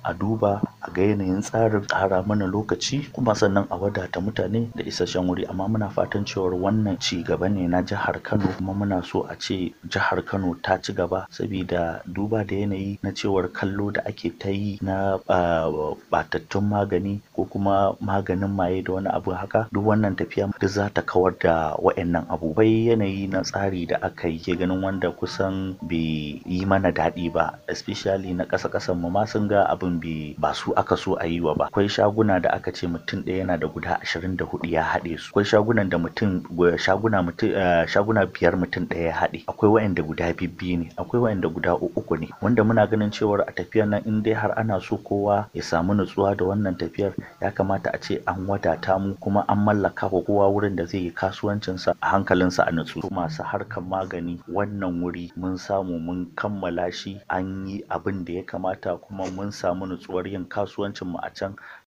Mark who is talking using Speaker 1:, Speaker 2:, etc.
Speaker 1: a duba a ga yanayin tsarin ƙara mana lokaci kuma sannan a wadata mutane da isasshen wuri amma muna fatan cewar wannan ci gaba ne na jihar Kano kuma muna so a ce jihar Kano ta ci gaba sabida duba da yanayi na cewar kallo da ake ta yi na ɓatattun magani ko kuma maganin maye da wani abu haka duk wannan tafiya duk za ta kawar da wa'annan abu akwai yanayi na tsari da aka yi ke ganin wanda kusan bai yi mana daɗi ba especially na ƙasa ƙasan mu ma sun ga abin bai ba su aka so a yi wa ba akwai shaguna da aka ce mutum ɗaya yana da guda ashirin da hudu ya haɗe su akwai shagunan da mutum shaguna mutum shaguna biyar mutum ɗaya ya haɗe akwai wa'anda guda bibbiyu ne akwai wa'anda guda uku ne wanda muna ganin cewar a tafiyar nan in dai har ana so kowa ya samu nutsuwa da wannan tafiyar ya kamata a ce an wadata mu kuma an mallaka wa kowa wurin da zai yi kasuwancinsa a hankalinsa a nutsu masu harkar magani wannan wuri mun samu mun kammala shi an yi abin da ya kamata kuma mun samu nutsuwar yin kasuwancin mu a can